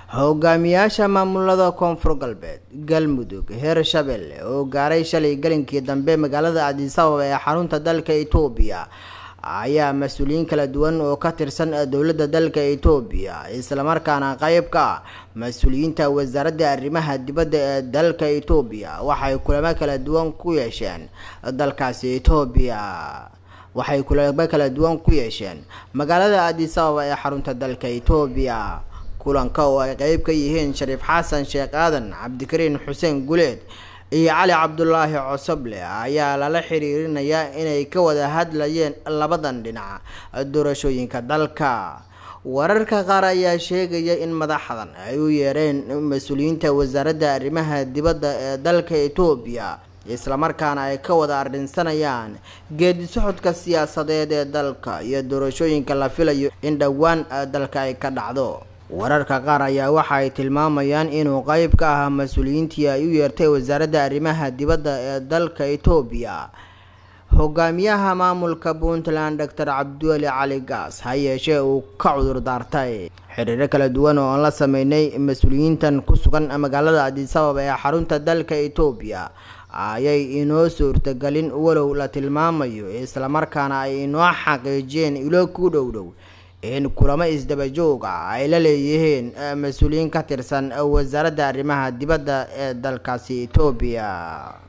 hogaamiyaasha maamulada koonfur galbeed galmudug hirshabelle oo gaaray shalay galinkii dambe magaalada addis ababa ee xarunta dalka etoobiya ayaa mas-uuliyiin kala duwan oo ka tirsan dowladda dalka etoobiya islamarkaana qeyb ka ah mas-uuliyiinta wasaaradda arrimaha dibadda ee dalka etoobiya waxay kulamo kala duwan ku yeesheen dalkaasi etoobiya waxay kulamo kala duwan ku yeesheen magaalada addis ababa ee xarunta dalka etoobiya kulanka oo ay qeyb ka yihiin shariif xasan sheekh aadan cabdikariin xuseen guleed iyo cali cabdulaahi cosoble ayaa lala xiriirinayaa inay ka wada hadlayeen labadan dhinac doorashooyinka dalka wararka qaar ayaa sheegaya in madaxdan ay u yeereen mas-uuliyiinta wasaaradda arrimaha dibadda ee dalka etoobiya islamarkaana ay ka wada arrinsanayaan geedi socodka siyaasadeed ee dalka iyo doorashooyinka la filayo in dhowaan dalka ay ka dhacdo wararka qaar ayaa waxa ay tilmaamayaan inuu qeyb ka ahaa mas-uuliyiintii ay u yeertay wasaaradda arrimaha dibadda ee dalka etoobiya hogaamiyaha maamulka puntland doctor cabdiweli cali gaas ha yeeshee uu ka cudur daartay xiriiro kala duwan oo aan la sameynay mas-uuliyiintan ku sugan magaalada addis ababa ee xarunta dalka etoobiya ayay inoo suurtagelin walow la tilmaamayo islamarkaana ay inoo xaqiijiyeen ilo ku dhow dhow in kulamo isdabajoog ah ay la leeyihiin mas-uuliyiin ka tirsan wasaaradda arrimaha dibadda ee dalkaasi etoobiya